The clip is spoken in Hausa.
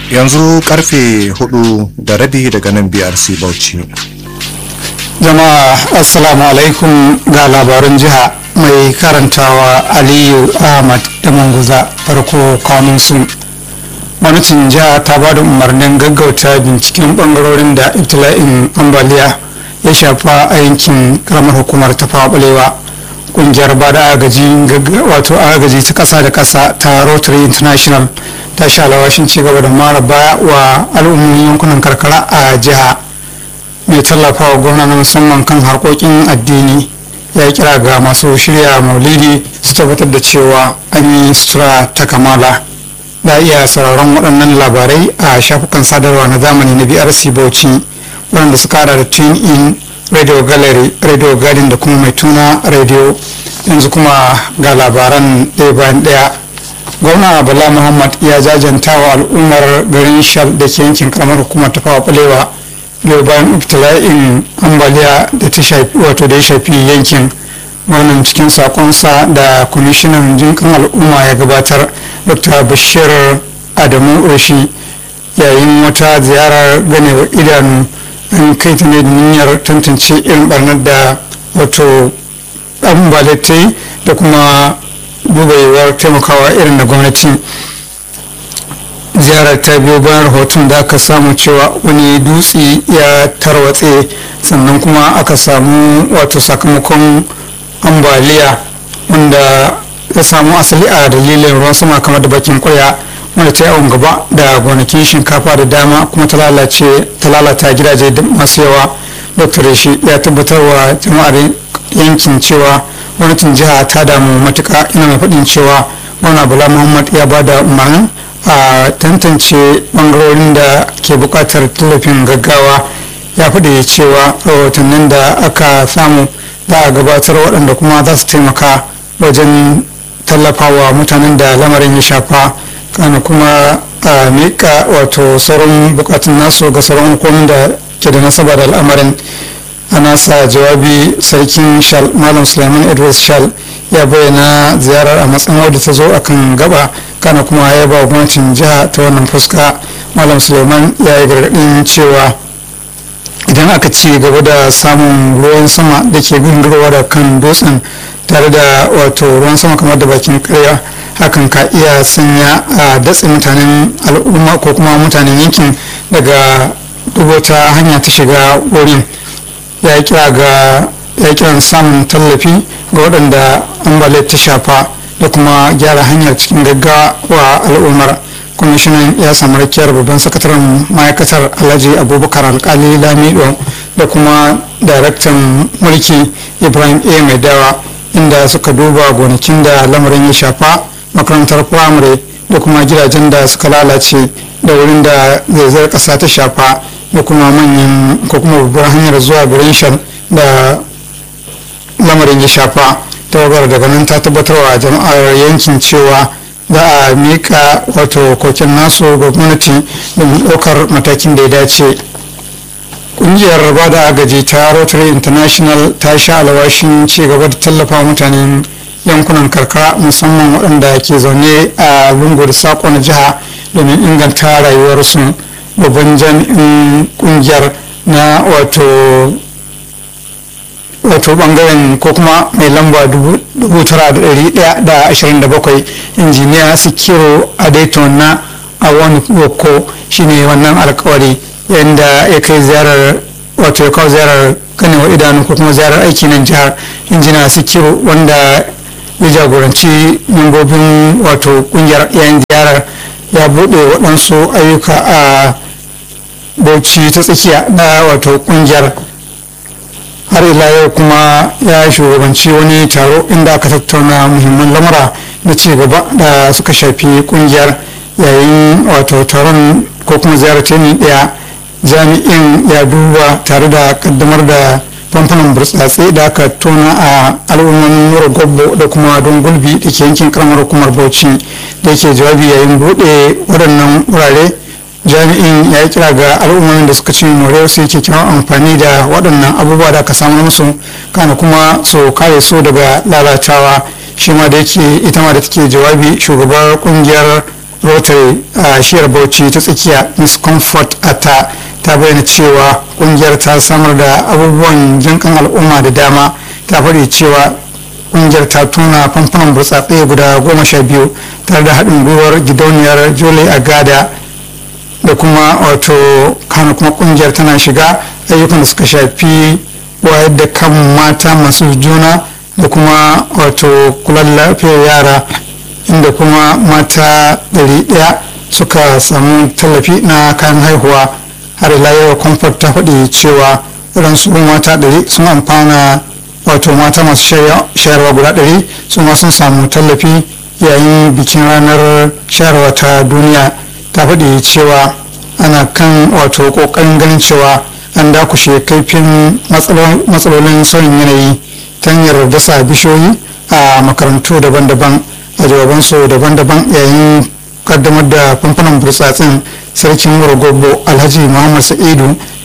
yanzu karfe hudu da rabi daga nan brc bauchi jama'a assalamu alaikum ga labaran jiha mai karantawa aliyu ahmad da manguza farko kanunsu gwamnatin jiha ta ba da umarnin gaggauta binciken bangarorin da ibtila'in ambaliya ya shafa a yankin karamar hukumar ta balewa kungiyar ba da agaji wato agaji ta kasa da kasa ta rotary international ta sha lawashin cigaba da mara baya wa al'ummomin yankunan karkara a jiha mai tallafawa gwamna na musamman kan harkokin addini ya kira ga masu shirya maulidi su tabbatar da cewa an yi sutura ta kamala da iya sauraron waɗannan labarai a shafukan sadarwa na zamani na brc bauchi waɗanda suka hada da tune in radio gallery radio garden da kuma mai tuna radio yanzu kuma ga labaran ɗaya bayan ɗaya gwamna bala muhammad ya jajanta wa al'ummar garin shal da ke yankin karamar hukumar ta fawa balewa yau bayan ibtila'in ambaliya da ta shafi wato da ya shafi yankin wannan cikin sakonsa da kwamishinan jinkan al'umma ya gabatar dr bashir adamu oshi yayin wata ziyarar ganewa idanu an kai ta ne da niyyar tantance irin barnar da wato ambaliya ta yi da kuma duba yiwuwar taimakawa irin na gwamnati ziyarar ta biyo bayan rahoton da aka samu cewa wani dutse ya tarwatse sannan kuma aka samu wato sakamakon ambaliya wanda ya samu asali a dalilin ruwan sama kamar da bakin kwarya wanda ta yawon gaba da gonakin shinkafa da dama kuma ta lalace ta lalata gidaje masu yawa dr shi ya tabbatar wa jama'ar yankin cewa gwamnatin jiha ta damu matuka ina mai faɗin cewa wani bala muhammad ya ba da umarnin a tantance bangarorin da ke bukatar tallafin gaggawa ya faɗi cewa rahotannin da aka samu za a gabatar waɗanda kuma za su taimaka wajen tallafawa mutanen da lamarin ya shafa kana kuma a miƙa wato sauran bukatun nasu ga sauran hukumin da ke da nasaba da al'amarin a nasa jawabi sarkin shal malam suleiman idris shal ya bayyana ziyarar a matsayin wadda ta zo akan gaba kana kuma ya ba gwamnatin jiha ta wannan fuska malam suleiman ya yi gargaɗin cewa idan aka ci gaba da samun ruwan sama da ke gundurowa da kan dutsen tare da wato ruwan sama kamar da bakin karya hakan ka iya sanya a datse mutanen al'umma ko kuma mutanen yankin daga wata hanya ta shiga wurin ya kira ga ya kiran samun tallafi ga waɗanda ambaliyar ta shafa da kuma gyara hanyar cikin gaggawa wa al'ummar kwamishinan ya samu rakiyar babban sakataren ma'aikatar alhaji abubakar alkali lamido da kuma daraktan mulki ibrahim a mai dawa inda suka duba gonakin da lamarin ya shafa makarantar firamare da kuma gidajen da suka lalace da wurin da zaizayar ƙasa ta shafa da kuma manyan ko kuma babbar hanyar zuwa garin shan da lamarin ya shafa tawagar daga nan ta tabbatar wa jama'ar yankin cewa za a mika wato kokin nasu ga gwamnati domin ɗaukar matakin da ya dace ƙungiyar ba da agaji ta rotary international ta sha alwashin ci gaba da tallafa mutanen yankunan karkara musamman waɗanda ke zaune a lungu da sako na jiha domin inganta rayuwarsu babban jami'in ƙungiyar na wato wato bangaren ko kuma mai lamba 9,127 injiniya sikiro adaiton na a wani wako shine wannan alkawari yadda ya kai ziyarar wato ya kawo ziyarar ganewa idanu ko kuma ziyarar aiki nan jihar injiniya sikiro wanda ya jagoranci membobin wato kungiyar yayin ziyarar ya buɗe waɗansu ayyuka a bauchi ta tsakiya na wato kungiyar har ila yau kuma ya shugabanci wani taro inda aka tattauna muhimman lamura na ci gaba da suka shafi kungiyar yayin wato taron ko kuma ziyarar ni daya jami'in ya duba tare da kaddamar da famfunan burtsatse da aka tona a al'umman nura gobbo da kuma don gulbi da ke yankin karamar hukumar bauchi da yake jawabi yayin buɗe waɗannan wurare jami'in ya yi kira ga al'ummomin da suka ci more su yake kyawun amfani da waɗannan abubuwa da aka samu musu kana kuma su kare su daga lalatawa shi ma da yake ita ma da take jawabi shugabar kungiyar rotary a shiyar bauchi ta tsakiya miss comfort ata ta bayyana cewa kungiyar ta samar da abubuwan jinkan al'umma da dama ta faɗi cewa kungiyar ta tuna famfunan burtsatse guda goma sha biyu tare da haɗin gwiwar gidauniyar jole agada da kuma wato kana kuma kungiyar tana shiga ayyukan da suka shafi wayar da kan mata masu juna da kuma wato kula da lafiyar yara inda kuma mata ɗari ɗaya suka samu tallafi na kayan haihuwa har ila yau comfort ta faɗi cewa su mata ɗari sun amfana wato mata masu shayarwa guda ɗari su ma sun samu tallafi yayin bikin ranar shayarwa ta duniya ta faɗi cewa ana kan wato ƙoƙarin ganin cewa an dakushe kaifin matsalolin sauyin yanayi ta hanyar dasa bishiyoyi a makarantu daban-daban a jawabansu daban-daban yayin kaddamar da famfunan burtsatsin sarkin rogobo alhaji muhammad sa'idu